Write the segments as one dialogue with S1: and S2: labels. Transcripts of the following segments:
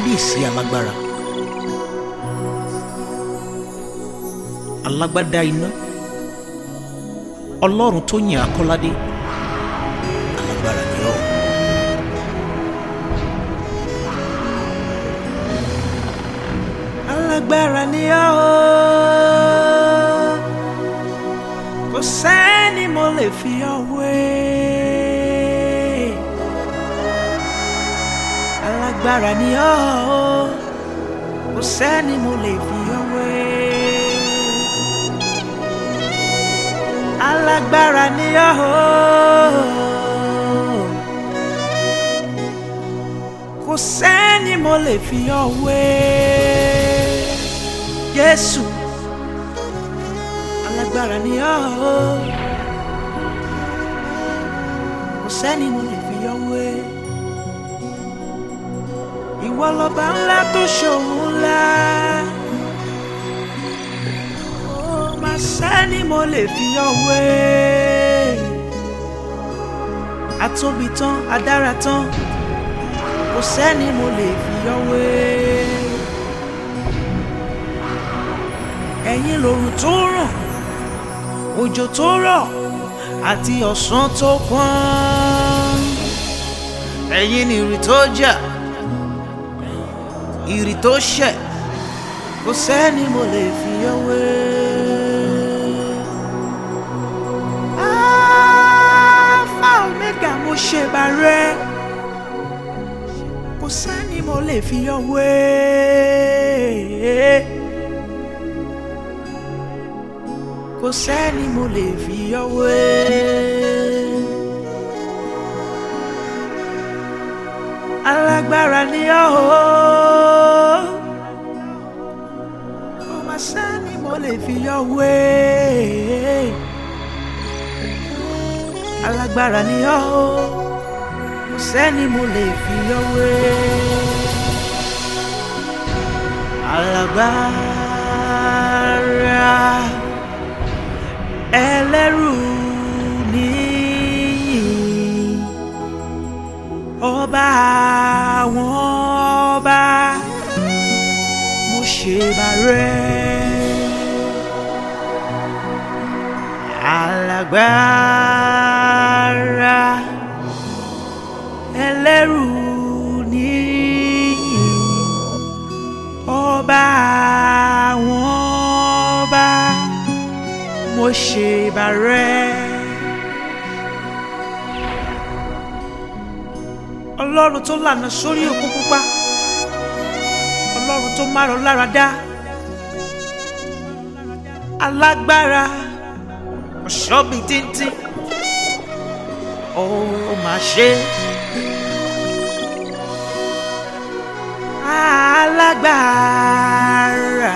S1: kábíyèsí alágbára alágbádá iná ọlọ́run tó yìn akọ́ládé alágbára ni ọ́ alágbára ni ọ́ kò sẹ́ni mo lè fi ọ́ wé alágbára ni ọ́ kò sẹ́ni mo lè fi ọ́ wé alágbára ni ọ́ kò sẹ́ni mo lè fi ọ́ wé Jésù alágbára ni ọ́ kò sẹ́ni mo lè fi ọ́ wé ìwọ lọ́ba ńlá tó ṣòun ńlá ó máa sẹ́ni mo lè fi ọ́ wé atóbi tán adára tán kò sẹ́ni mo lè fi ọ́ wé. ẹ̀yin lòrùn tó ràn òjò tó rọ̀ àti ọ̀sán tó pọ́n ẹ̀yin ni ìrì tó jà ìrì tó ṣẹ̀ kò sẹ́ni mo lè fi ọ́ wé. Alpha Omega mo ṣe bàrẹ́ kò sẹ́ni mo lè fi ọ́ wé. kò sẹ́ni mo lè fi ọ́ wé. alágbára ni ọ́ kò má sẹ́ni mo lè fi ọ́ wé. alágbára ni ọ́ kò sẹ́ni mo lè fi ọ́ wé. alágbára ẹlẹ́rù níyì ọba àwọn ọba mo ṣe bàrẹ́ alágbára ẹlẹ́rù níyì ọba àwọn ọba mo ṣe bàrẹ́. ọlọ́run tó lànà sórí òkun pupa ọlọ́run tó márọ̀ lára dá alágbára ọ̀ṣọ́bì tíntín ó máa ṣe. alágbára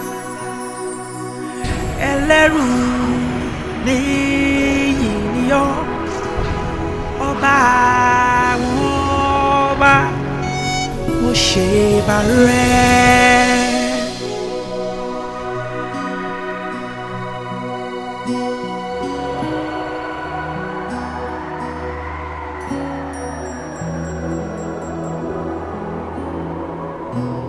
S1: ẹlẹ́rù níyì ni ọ́ ọba àwọn ọba mo ṣe bàrẹ́. thank you